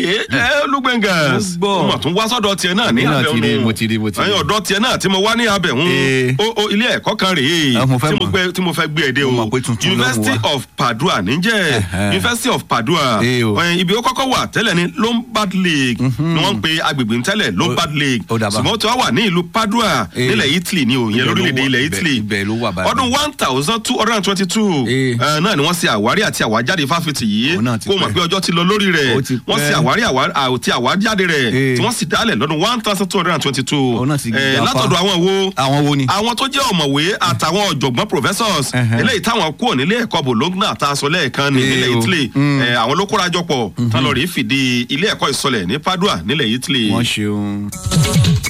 ẹ olúgbẹ̀ngàs Mo gbọ́. mo tún wá sọ́dọ̀ tiẹ̀ náà ní Èmi náà abẹ́ ti rí, òun mo ti rí, mo ti rí. ẹ̀yin ọ̀dọ́ tiẹ̀ náà tí mo wá ní abẹ́ òun Eh. o o ilé ẹ̀kọ́ kan rèé Ah, mo fẹ́ tí mo mọ̀. gbé- tí mo fẹ́ gbé ẹ dé o Mo mọ̀ pé tuntun ló mú University wá. of Padua níjẹ́ Ẹ̀hẹ́. University of Padua Eh, o. Ẹ̀yin, ibi ó kọ́kọ́ wà tẹ́lẹ̀ ní Lombard Lake ni wọ́n ń pe agbègbè ń tẹ́lẹ̀ Lombard Lake ó dàbà. ṣùgbọ́n tí wọ́n wà ní ìlú Padua Eh. nílẹ̀ Italy ni o ìyẹn Ibẹ̀ ló lórílẹ̀‐èdè wà- ilẹ̀ ibẹ̀- Italy ibẹ̀ ló wà báyìí. ọdún one thousand two hundred and twenty-two Eh. náà ni wọ́n ṣe àwárí àti àwájáde fáfitì yìí Òun náà ti kó mọ̀ pẹ́. pé ọjọ́ ti lọ lórí rẹ̀ Ó ti wọ́n pẹ́. ṣe àwárí àwá- àti àwájáde rẹ̀ Eh. tí wọ́n sì dálẹ̀ lọ́dún one thousand two hundred and twenty-two Òun náà ti gbapá. látọ̀dọ̀ àwọn wo àwọn wo ni. àwọn tó jẹ́ ọ̀mọ̀wé àtàwọn ọ̀jọ̀gbọ́n professors Ẹhẹ́. eléyìí táwọn kúrò nílé ẹ̀kọ́ bologna tá a sọ lẹ́ẹ̀kan ní Eh nílẹ̀ o. italy Mm. Eh, àwọn ló kórajọ pọ̀ tán lọ rí fìdí ilé ẹ̀kọ́ ìsọlẹ̀ ní padua nílẹ̀ italy. wọ́n ṣeun.